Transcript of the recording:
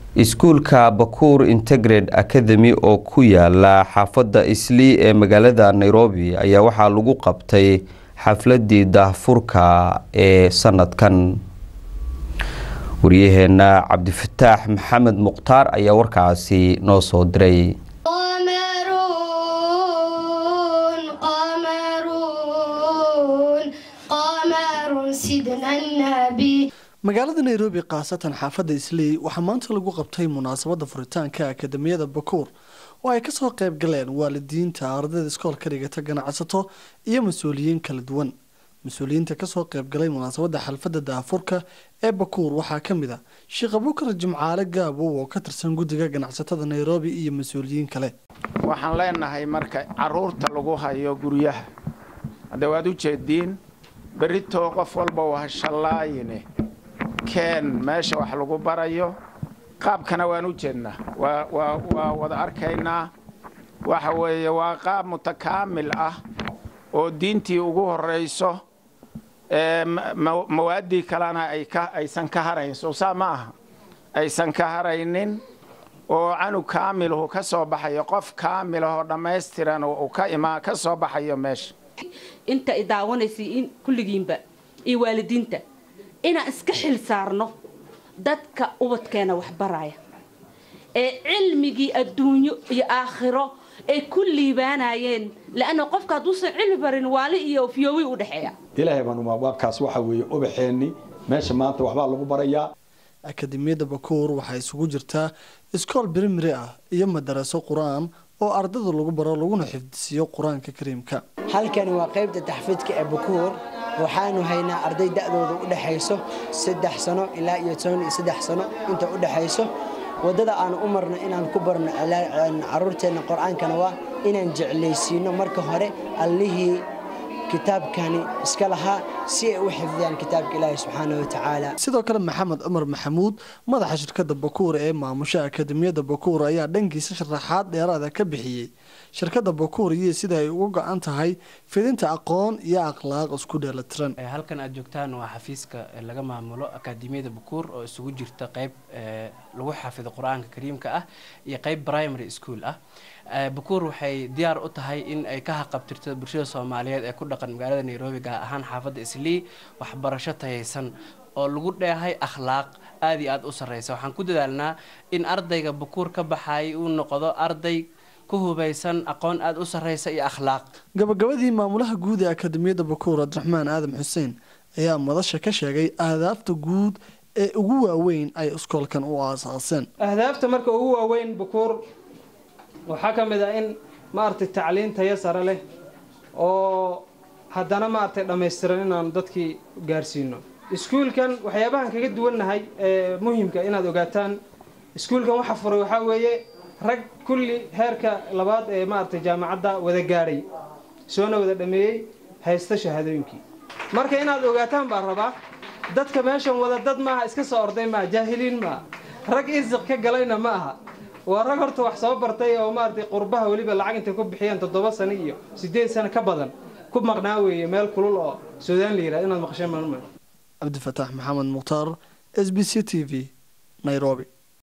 iskuulka bakuur integrate academy oo ku yaala xaafadda islii ee magaalada nairobi ayaa waxaa lagu qabtay xafladii daahfurka ee sanadkan waryaheena cabdifataax maxamed mukhtaar ayaa warkaasi noo soo diray magaalada nairobi khaasatan xaafadda islii waxaa maanta lagu qabtay munaasabadda furitaanka akademiyada bakuur oo ay kasoo qayb galeen waalidiinta ardayda iskoolka dhigata ganacsato iyo mas-uuliyiin kala duwan mas-uuliyiinta kasoo qaybgalay munaasabadda xalfadda daafurka ee bakuur waxaa ka mid a sheekh abukar jimcaale gaabow oo ka tirsan guddiga ganacsatada nairobi iyo mas-uuliyiin kale waxaan leenahay marka caruurta lagu hayo guryaha hadda waad u jeediin berritoo qof walba waa shallaayine keen meesha wax lagu barayo qaabkana waan u jeednaa waa wada arkaynaa waxa weeye waa qaab mutakaamil ah oo diintii ugu horrayso mawaaddii kalena aysan ka harayn soo saa ma aha aysan ka haraynin oo canug kaamilahu ka soo baxayo qof kaamilahoo dhammaystiran uu ka imaa ka soo baxayo meesha inta i daawanaysay in kulligiinba iyo waalidiinta inaan iska xil saarno dadka ubadkeena waxbaraya ee cilmigii adduunyo iyo aakhiro ay ku liibaanayeen leanna qofka hadduusan cilmi barin waali iyo fiyoowi u dhexeeya ilaahay baan waabkaas waxa weeye ubaxeenni meesha maanta waxbaa lagu barayaa akademiyadda bakuur waxaa isugu jirtaa iskool birimiri ah iyo madaraso qur-aan oo ardada lagu baro laguna xifdisiiyo qur-aanka kariimka halkani waa qaybta taxfiidka ee bakuur waxaanu haynaa arday da'dooda u dhexayso saddex sano ilaa iyo toban iyo saddex sano inta u dhexayso waddada aanu u marno inaan ku barno caruurteenna qur-aankana waa inaan jeclaysiino marka hore allihii kitaabkani iska lahaa si ay u xifdiyaan kitaabka ilaahi subxaana wa tacaala sidoo kale maxamed cumar maxamuud madaxa shirkadda bakuur ee maamusha akademiyadda bakuur ayaa dhankiisa sharaxaad dheeraada ka bixiyey shirkadda bakuur iyo sida ay uga go-an tahay fidinta aqoon iyo akhlaaq isku dheelatiran halkan aad joogtaan waa xafiiska laga maamulo akademiyada bakuur oo isugu jirta qeyb lagu xafido qur-aanka kariimka ah iyo qeyb primary school ah bakuur waxay diyaar u tahay in ay ka haqabtirto bulshada soomaaliyeed ee ku dhaqan magaalada nairobi gaar ahaan xaafadda islii waxbarasho tayaysan oo lagu dheehay akhlaaq aada iyo aada u sarreysa waxaan ku dadaalnaa in ardayga bakuur ka baxay uu noqdo arday ku hubaysan aqoon aada u sarreysa iyo akhlaaq gabagabadii maamulaha guud ee akademiyadda bakuur cabdiraxmaan aadam xuseen ayaa madasha ka sheegay ahdaafta guud ee ugu waaweyn ay iskoolkan u aasaaseen ahdaafta marka ugu waaweyn bakuur waxaa ka mid ah in maaragtay tacliin tayo sare leh oo haddana maaragtay dhammaystiran inaan dadkii gaarsiino iskuulkan waxyaabahan kaga duwannahay ee muhimka inaad ogaataan iskuulkan waxa furay waxaa weeye rag kulli heerka labaad ee maaragtay jaamacadda wada gaadhay soona wada dhameeyey haysta shahaadooyinkii marka inaad ogaataan baan rabaa dadka meeshan wada dad maaha iska soo orday maaha jaahiliin maaha rag isiq ka galayna ma aha waa rag horta wax soo bartay oo maaragtay qurbaha weliba lacag intay ku bixiyeen toddoba sano iyo siddeed sano ka badan ku maqnaa weeye meel kulul oo suudaan la yidhahdo inaad maqasheen maalma cabdifataax maxamed mukhtaar s b c t v nairobi